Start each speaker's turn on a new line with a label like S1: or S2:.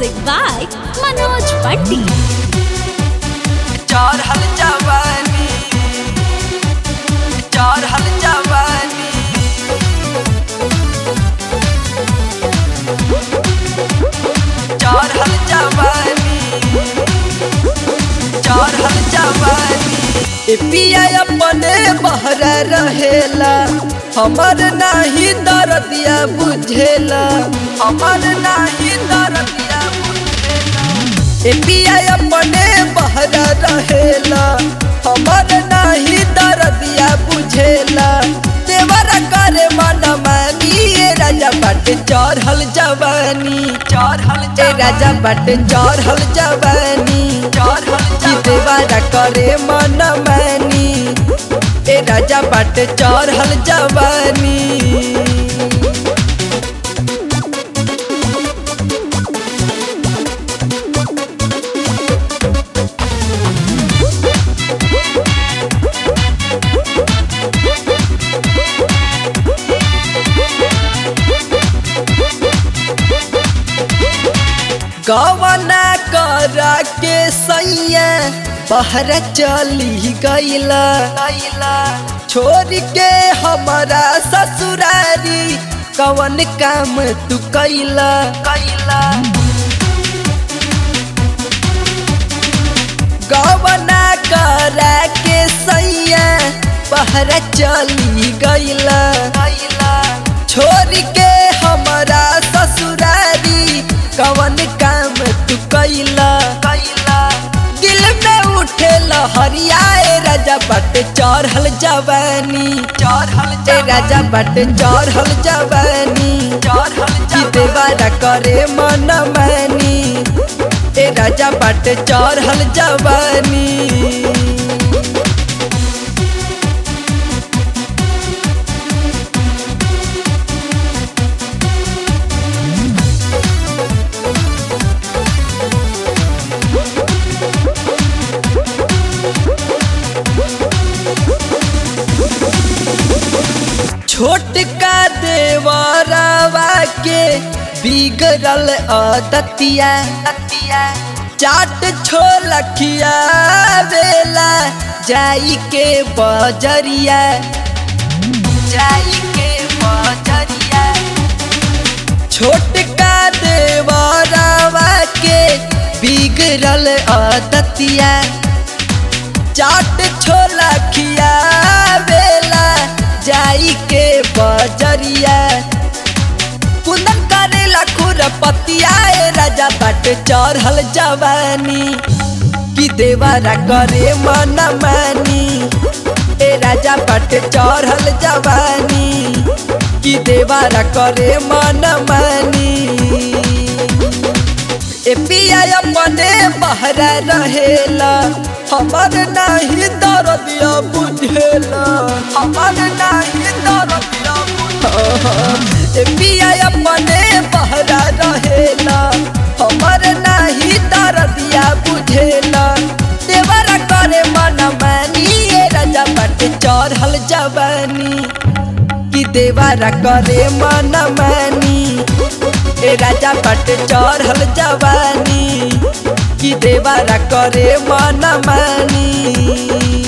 S1: Music by Manoj Bunty.
S2: चढ़ल जवानी चढ़ल जवानी चढ़ल जवानी चढ़ल जवानी ए पिया अपने बहर रहेला हमर नाही दरदिया बुझेला हमर नाही दरदिया बुझेला ए पिया अपने बहर रहेला हमर नाही दरदिया बुझेला देवर करे मन मानी ए राजा बाटे चढ़ल जवानी चढ़ल ए राजा बाटे चढ़ल जवानी चढ़ल की देवर करे मन मानी ए राजा बाटे चढ़ल जवानी गवना करा के सैया बहर चली गईला छोड़ के हमारा ससुरारी कवन काम तू कैला कैला गवना करा के सैया बहर चली गईला छोड़ के हमारा ससुरारी कवन काम तू कैला कैला दिल में उठे लहरियाए राजा बट चढ़ल जवानी चढ़ल ए राजा बट चढ़ल जवानी चढ़ल की देवारा करे मन मानी ए राजा बट चढ़ल जवानी छोटका देवरवा के बिगड़ल अदतिया चाट छोलखिया बेला जाई के बजरिया जाई के बजरिया छोटका देवरवा के बिगड़ल अदतिया चाट छोला खिया बेला जाई के बजरिया कुंदन करेला खुरपतिया ए राजा बाट चढ़ल जवानी कि देवारा करे मन मानी ए राजा बाट चढ़ल जवानी कि देवारा करे मन मानी ए पिया अपने बहर रहेला हमर नाही दरदिया बुझेला हमर नाही दरदिया बुझेला ए पिया अपने बहर रहेला हमर नाही दरदिया बुझेला देवरा करे मन मानी ए राजा बट चढ़ल जवानी कि देवारा करे मन मानी ए राजा बट चढ़ल जवानी कि देवारा करे मन मानी